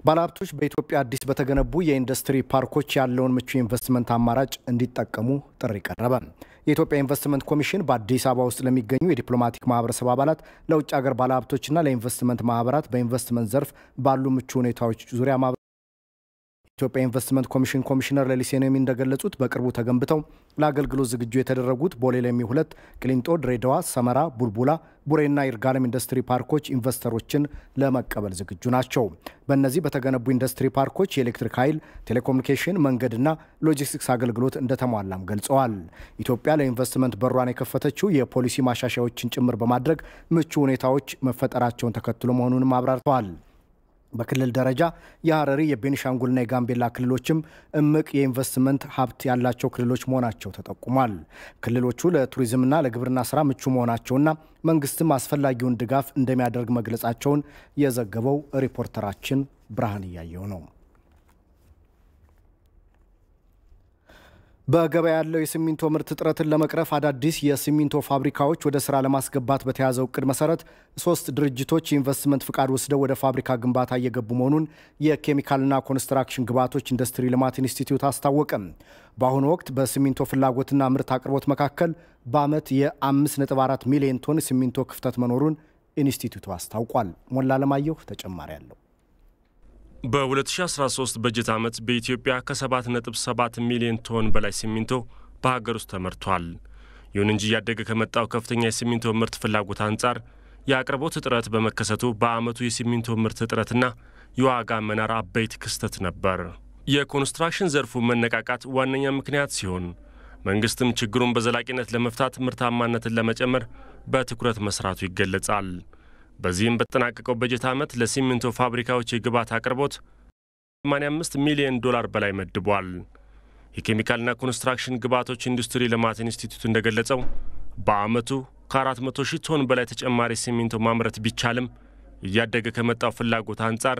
ባለሀብቶች በኢትዮጵያ አዲስ በተገነቡ የኢንዱስትሪ ፓርኮች ያለውን ምቹ ኢንቨስትመንት አማራጭ እንዲጠቀሙ ጥሪ ቀረበ። የኢትዮጵያ ኢንቨስትመንት ኮሚሽን በአዲስ አበባ ውስጥ ለሚገኙ የዲፕሎማቲክ ማህበረሰብ አባላት፣ ለውጭ ሀገር ባለሀብቶችና ለኢንቨስትመንት ማህበራት በኢንቨስትመንት ዘርፍ ባሉ ምቹ ሁኔታዎች ዙሪያ የኢትዮጵያ ኢንቨስትመንት ኮሚሽን ኮሚሽነር ሌሊሴ ነሚ እንደገለጹት በቅርቡ ተገንብተው ለአገልግሎት ዝግጁ የተደረጉት ቦሌ ለሚ ሁለት፣ ቅሊንጦ፣ ድሬዳዋ፣ ሰመራ፣ ቡልቡላ፣ ቡሬና ይርጋለም ኢንዱስትሪ ፓርኮች ኢንቨስተሮችን ለመቀበል ዝግጁ ናቸው። በእነዚህ በተገነቡ ኢንዱስትሪ ፓርኮች የኤሌክትሪክ ኃይል፣ ቴሌኮሙኒኬሽን፣ መንገድና ሎጂስቲክስ አገልግሎት እንደተሟላም ገልጸዋል። ኢትዮጵያ ለኢንቨስትመንት በሯን የከፈተችው የፖሊሲ ማሻሻያዎችን ጭምር በማድረግ ምቹ ሁኔታዎች መፈጠራቸውን ተከትሎ መሆኑንም አብራርተዋል። በክልል ደረጃ የሀረሪ የቤኒሻንጉልና የጋምቤላ ክልሎችም እምቅ የኢንቨስትመንት ሀብት ያላቸው ክልሎች መሆናቸው ተጠቁሟል። ክልሎቹ ለቱሪዝምና ለግብርና ስራ ምቹ መሆናቸውና መንግስትም አስፈላጊውን ድጋፍ እንደሚያደርግ መግለጻቸውን የዘገበው ሪፖርተራችን ብርሃን እያየው ነው። በገበያ ያለው የሲሚንቶ ምርት እጥረትን ለመቅረፍ አዳዲስ የሲሚንቶ ፋብሪካዎች ወደ ስራ ለማስገባት በተያዘው እቅድ መሰረት ሶስት ድርጅቶች የኢንቨስትመንት ፍቃድ ወስደው ወደ ፋብሪካ ግንባታ እየገቡ መሆኑን የኬሚካልና ኮንስትራክሽን ግብዓቶች ኢንዱስትሪ ልማት ኢንስቲትዩት አስታወቀም። በአሁኑ ወቅት በሲሚንቶ ፍላጎትና ምርት አቅርቦት መካከል በዓመት የ5.4 ሚሊዮን ቶን ሲሚንቶ ክፍተት መኖሩን ኢንስቲትዩቱ አስታውቋል። ሞላ አለማየሁ ተጨማሪ አለው። በ2013 በጀት ዓመት በኢትዮጵያ ከ7.7 ሚሊዮን ቶን በላይ ሲሚንቶ በሀገር ውስጥ ተመርቷል። ይሁን እንጂ እያደገ ከመጣው ከፍተኛ የሲሚንቶ ምርት ፍላጎት አንጻር የአቅርቦት እጥረት በመከሰቱ በዓመቱ የሲሚንቶ ምርት እጥረትና የዋጋ መናር አበይት ክስተት ነበር። የኮንስትራክሽን ዘርፉ መነቃቃት ዋነኛ ምክንያት ሲሆን መንግስትም ችግሩን በዘላቂነት ለመፍታት ምርታማነትን ለመጨመር በትኩረት መስራቱ ይገለጻል። በዚህም በተጠናቀቀው በጀት ዓመት ለሲሚንቶ ፋብሪካዎች የግብዓት አቅርቦት 85 ሚሊዮን ዶላር በላይ መድቧል። የኬሚካልና ኮንስትራክሽን ግብዓቶች ኢንዱስትሪ ልማት ኢንስቲትዩት እንደገለጸው በዓመቱ ከ400 ሺህ ቶን በላይ ተጨማሪ ሲሚንቶ ማምረት ቢቻልም እያደገ ከመጣው ፍላጎት አንጻር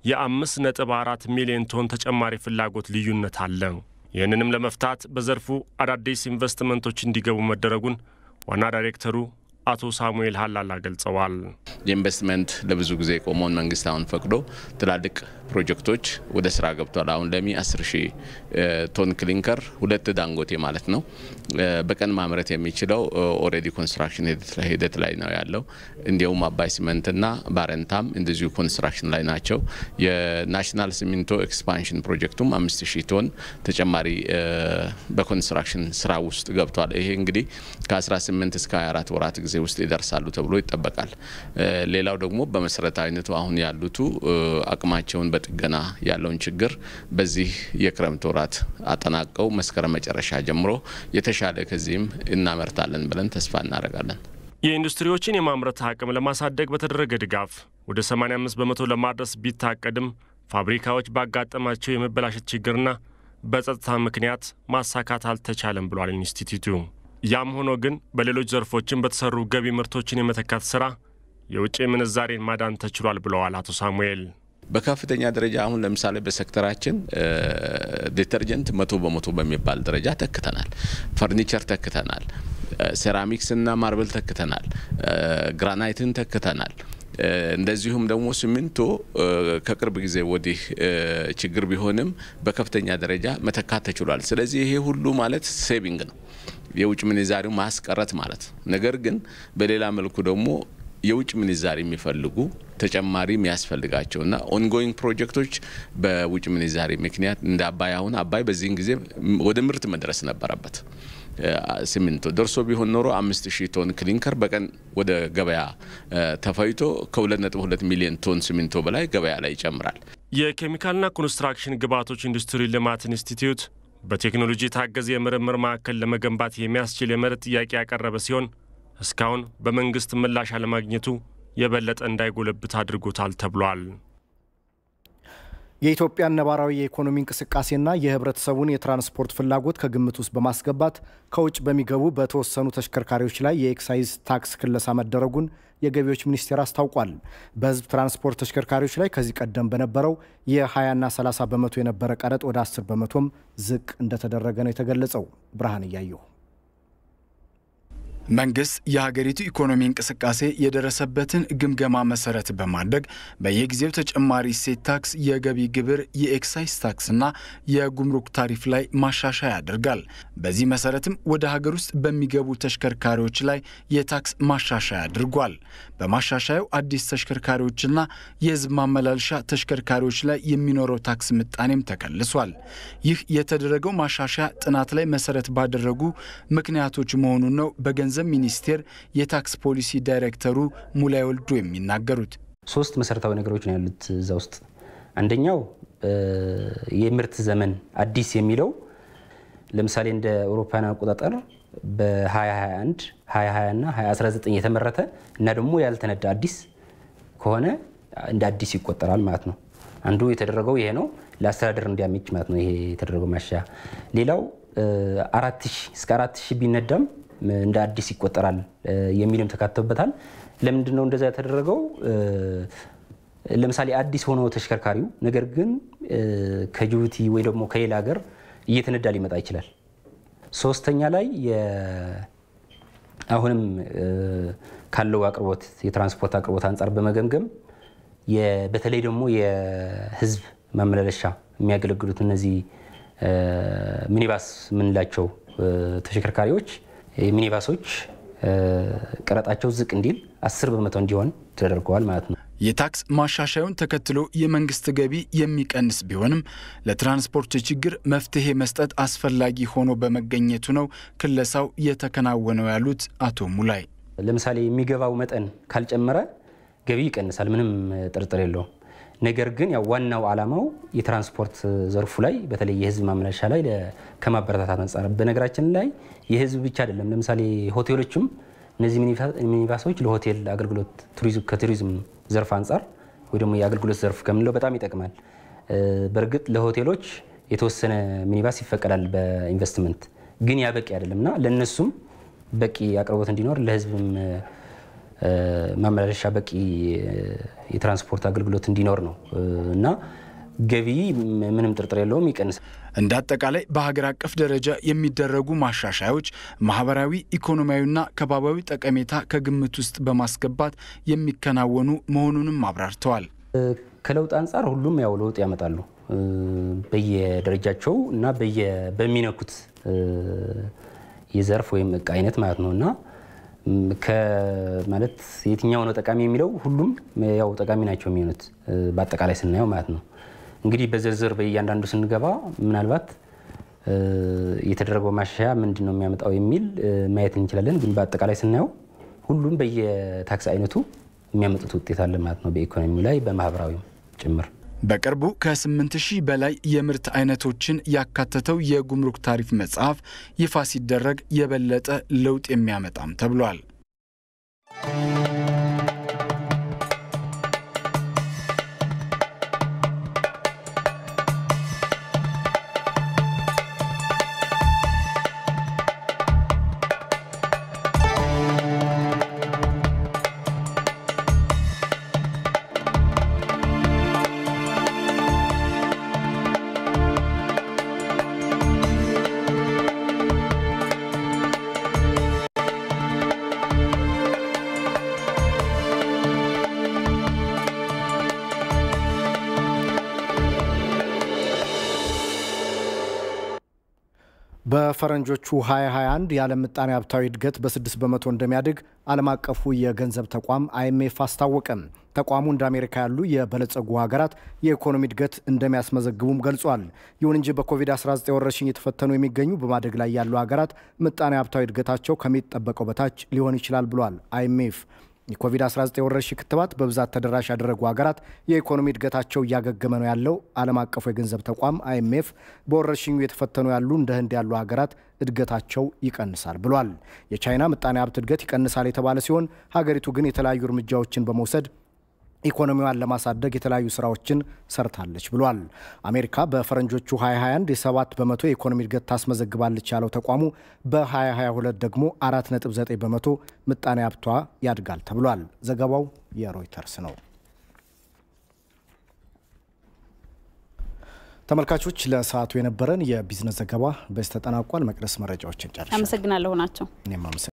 የ5.4 ሚሊዮን ቶን ተጨማሪ ፍላጎት ልዩነት አለ። ይህንንም ለመፍታት በዘርፉ አዳዲስ ኢንቨስትመንቶች እንዲገቡ መደረጉን ዋና ዳይሬክተሩ አቶ ሳሙኤል ሀላላ ገልጸዋል። የኢንቨስትመንት ለብዙ ጊዜ የቆመውን መንግስት አሁን ፈቅዶ ትላልቅ ፕሮጀክቶች ወደ ስራ ገብቷል። አሁን ለሚ 10 ሺህ ቶን ክሊንከር ሁለት ዳንጎቴ ማለት ነው በቀን ማምረት የሚችለው ኦልሬዲ ኮንስትራክሽን ሂደት ላይ ነው ያለው። እንዲሁም አባይ ሲመንትና ባረንታም እንደዚሁ ኮንስትራክሽን ላይ ናቸው። የናሽናል ሲሚንቶ ኤክስፓንሽን ፕሮጀክቱም 5 ሺህ ቶን ተጨማሪ በኮንስትራክሽን ስራ ውስጥ ገብቷል። ይሄ እንግዲህ ከ18 እስከ 24 ወራት ጊዜ ውስጥ ይደርሳሉ ተብሎ ይጠበቃል። ሌላው ደግሞ በመሰረታዊነቱ አሁን ያሉቱ አቅማቸውን በጥገና ያለውን ችግር በዚህ የክረምት ወራት አጠናቀው መስከረም መጨረሻ ጀምሮ የተሻለ ከዚህም እናመርታለን ብለን ተስፋ እናደርጋለን። የኢንዱስትሪዎችን የማምረት አቅም ለማሳደግ በተደረገ ድጋፍ ወደ 85 በመቶ ለማድረስ ቢታቀድም ፋብሪካዎች ባጋጠማቸው የመበላሸት ችግርና በጸጥታ ምክንያት ማሳካት አልተቻለም ብሏል ኢንስቲትዩቱ። ያም ሆኖ ግን በሌሎች ዘርፎችን በተሰሩ ገቢ ምርቶችን የመተካት ስራ የውጭ ምንዛሬን ማዳን ተችሏል ብለዋል አቶ ሳሙኤል። በከፍተኛ ደረጃ አሁን ለምሳሌ በሴክተራችን ዲተርጀንት መቶ በመቶ በሚባል ደረጃ ተክተናል። ፈርኒቸር ተክተናል። ሴራሚክስ እና ማርብል ተክተናል። ግራናይትን ተክተናል። እንደዚሁም ደግሞ ሲሚንቶ ከቅርብ ጊዜ ወዲህ ችግር ቢሆንም በከፍተኛ ደረጃ መተካት ተችሏል። ስለዚህ ይሄ ሁሉ ማለት ሴቪንግ ነው፣ የውጭ ምንዛሪው ማስቀረት ማለት። ነገር ግን በሌላ መልኩ ደግሞ የውጭ ምንዛሪ የሚፈልጉ ተጨማሪ የሚያስፈልጋቸው እና ኦንጎይንግ ፕሮጀክቶች በውጭ ምንዛሪ ምክንያት እንደ አባይ አሁን አባይ በዚህን ጊዜ ወደ ምርት መድረስ ነበረበት። ሲሚንቶ ደርሶ ቢሆን ኖሮ አምስት ሺህ ቶን ክሊንከር በቀን ወደ ገበያ ተፈይቶ ከ2.2 ሚሊዮን ቶን ሲሚንቶ በላይ ገበያ ላይ ይጨምራል። የኬሚካልና ኮንስትራክሽን ግብዓቶች ኢንዱስትሪ ልማት ኢንስቲትዩት በቴክኖሎጂ የታገዘ የምርምር ማዕከል ለመገንባት የሚያስችል የመሬት ጥያቄ ያቀረበ ሲሆን እስካሁን በመንግስት ምላሽ አለማግኘቱ የበለጠ እንዳይጎለብት አድርጎታል ተብሏል። የኢትዮጵያን ነባራዊ የኢኮኖሚ እንቅስቃሴና የህብረተሰቡን የትራንስፖርት ፍላጎት ከግምት ውስጥ በማስገባት ከውጭ በሚገቡ በተወሰኑ ተሽከርካሪዎች ላይ የኤክሳይዝ ታክስ ክለሳ መደረጉን የገቢዎች ሚኒስቴር አስታውቋል። በህዝብ ትራንስፖርት ተሽከርካሪዎች ላይ ከዚህ ቀደም በነበረው የ20ና 30 በመቶ የነበረ ቀረጥ ወደ 10 በመቶም ዝቅ እንደተደረገ ነው የተገለጸው። ብርሃን እያየሁ መንግስት የሀገሪቱ ኢኮኖሚ እንቅስቃሴ የደረሰበትን ግምገማ መሰረት በማድረግ በየጊዜው ተጨማሪ እሴት ታክስ፣ የገቢ ግብር፣ የኤክሳይዝ ታክስና የጉምሩክ ታሪፍ ላይ ማሻሻያ ያደርጋል። በዚህ መሰረትም ወደ ሀገር ውስጥ በሚገቡ ተሽከርካሪዎች ላይ የታክስ ማሻሻያ አድርጓል። በማሻሻያው አዲስ ተሽከርካሪዎችና የህዝብ ማመላለሻ ተሽከርካሪዎች ላይ የሚኖረው ታክስ ምጣኔም ተከልሷል። ይህ የተደረገው ማሻሻያ ጥናት ላይ መሰረት ባደረጉ ምክንያቶች መሆኑን ነው በገንዘብ ሚኒስቴር የታክስ ፖሊሲ ዳይሬክተሩ ሙላይ ወልዶ የሚናገሩት። ሶስት መሰረታዊ ነገሮች ነው ያሉት እዛ ውስጥ። አንደኛው የምርት ዘመን አዲስ የሚለው ለምሳሌ እንደ አውሮፓውያን አቆጣጠር በ2021 2020 እና 2019 የተመረተ እና ደግሞ ያልተነዳ አዲስ ከሆነ እንደ አዲስ ይቆጠራል ማለት ነው። አንዱ የተደረገው ይሄ ነው፣ ለአስተዳደር እንዲያመች ማለት ነው። ይሄ የተደረገው ማሻሻያ። ሌላው አራት ሺህ እስከ አራት ሺህ ቢነዳም እንደ አዲስ ይቆጠራል የሚልም ተካተውበታል። ለምንድን ነው እንደዛ የተደረገው? ለምሳሌ አዲስ ሆኖ ተሽከርካሪው ነገር ግን ከጅቡቲ ወይ ደግሞ ከሌላ ሀገር እየተነዳ ሊመጣ ይችላል። ሶስተኛ ላይ አሁንም ካለው አቅርቦት የትራንስፖርት አቅርቦት አንጻር በመገምገም በተለይ ደግሞ የህዝብ ማመላለሻ የሚያገለግሉት እነዚህ ሚኒባስ የምንላቸው ተሽከርካሪዎች ሚኒባሶች ቀረጣቸው ዝቅ እንዲል አስር በመቶ እንዲሆን ተደርገዋል ማለት ነው። የታክስ ማሻሻዩን ተከትሎ የመንግስት ገቢ የሚቀንስ ቢሆንም ለትራንስፖርት ችግር መፍትሄ መስጠት አስፈላጊ ሆኖ በመገኘቱ ነው ክለሳው የተከናወነው ያሉት አቶ ሙላይ። ለምሳሌ የሚገባው መጠን ካልጨመረ ገቢ ይቀንሳል፣ ምንም ጥርጥር የለውም። ነገር ግን ያው ዋናው ዓላማው የትራንስፖርት ዘርፉ ላይ በተለይ የህዝብ ማመላለሻ ላይ ከማበረታታት አንጻር፣ በነገራችን ላይ የህዝብ ብቻ አይደለም። ለምሳሌ ሆቴሎችም እነዚህ ሚኒባሶች ለሆቴል አገልግሎት ከቱሪዝም ዘርፍ አንጻር ወይ ደግሞ የአገልግሎት ዘርፍ ከምንለው በጣም ይጠቅማል። በእርግጥ ለሆቴሎች የተወሰነ ሚኒባስ ይፈቀዳል በኢንቨስትመንት ግን ያ በቂ አይደለም እና ለእነሱም በቂ አቅርቦት እንዲኖር ለህዝብም ማመላለሻ በቂ የትራንስፖርት አገልግሎት እንዲኖር ነው እና ገቢ ምንም ጥርጥር የለውም ይቀንሳል። እንደ አጠቃላይ በሀገር አቀፍ ደረጃ የሚደረጉ ማሻሻዮች ማህበራዊ፣ ኢኮኖሚያዊና ከባቢያዊ ጠቀሜታ ከግምት ውስጥ በማስገባት የሚከናወኑ መሆኑንም አብራርተዋል። ከለውጥ አንጻር ሁሉም ያው ለውጥ ያመጣሉ በየደረጃቸው እና በሚነኩት የዘርፍ ወይም እቃ አይነት ማለት ነው እና ማለት የትኛው ነው ጠቃሚ የሚለው ሁሉም ያው ጠቃሚ ናቸው የሚሆኑት በአጠቃላይ ስናየው ማለት ነው። እንግዲህ በዝርዝር በእያንዳንዱ ስንገባ ምናልባት የተደረገው ማሻሻያ ምንድን ነው የሚያመጣው የሚል ማየት እንችላለን። ግን በአጠቃላይ ስናየው ሁሉም በየታክስ አይነቱ የሚያመጡት ውጤት አለ ማለት ነው፣ በኢኮኖሚው ላይ በማህበራዊም ጭምር። በቅርቡ ከ8 ሺህ በላይ የምርት አይነቶችን ያካተተው የጉምሩክ ታሪፍ መጽሐፍ ይፋ ሲደረግ የበለጠ ለውጥ የሚያመጣም ተብሏል። በፈረንጆቹ 2021 የዓለም ምጣኔ ሀብታዊ እድገት በ6 በመቶ እንደሚያድግ ዓለም አቀፉ የገንዘብ ተቋም አይኤምኤፍ አስታወቀም። ተቋሙ እንደ አሜሪካ ያሉ የበለጸጉ ሀገራት የኢኮኖሚ እድገት እንደሚያስመዘግቡም ገልጿል። ይሁን እንጂ በኮቪድ-19 ወረርሽኝ የተፈተኑ የሚገኙ በማደግ ላይ ያሉ ሀገራት ምጣኔ ሀብታዊ እድገታቸው ከሚጠበቀው በታች ሊሆን ይችላል ብሏል አይኤምኤፍ። የኮቪድ-19 ወረርሽኝ ክትባት በብዛት ተደራሽ ያደረጉ ሀገራት የኢኮኖሚ እድገታቸው እያገገመ ነው ያለው ዓለም አቀፉ የገንዘብ ተቋም አይኤምኤፍ በወረርሽኙ የተፈተኑ ያሉ እንደ ህንድ ያሉ ሀገራት እድገታቸው ይቀንሳል ብሏል። የቻይና ምጣኔ ሀብት እድገት ይቀንሳል የተባለ ሲሆን ሀገሪቱ ግን የተለያዩ እርምጃዎችን በመውሰድ ኢኮኖሚዋን ለማሳደግ የተለያዩ ስራዎችን ሰርታለች ብሏል። አሜሪካ በፈረንጆቹ 2021 የ7 በመቶ የኢኮኖሚ እድገት ታስመዘግባለች ያለው ተቋሙ በ2022 ደግሞ 4.9 በመቶ ምጣኔ ሀብቷ ያድጋል ተብሏል። ዘገባው የሮይተርስ ነው። ተመልካቾች ለሰዓቱ የነበረን የቢዝነስ ዘገባ በዚህ ተጠናቋል። መቅደስ መረጃዎችን ጨርሻለሁ። አመሰግናለሁ ናቸው። እኔም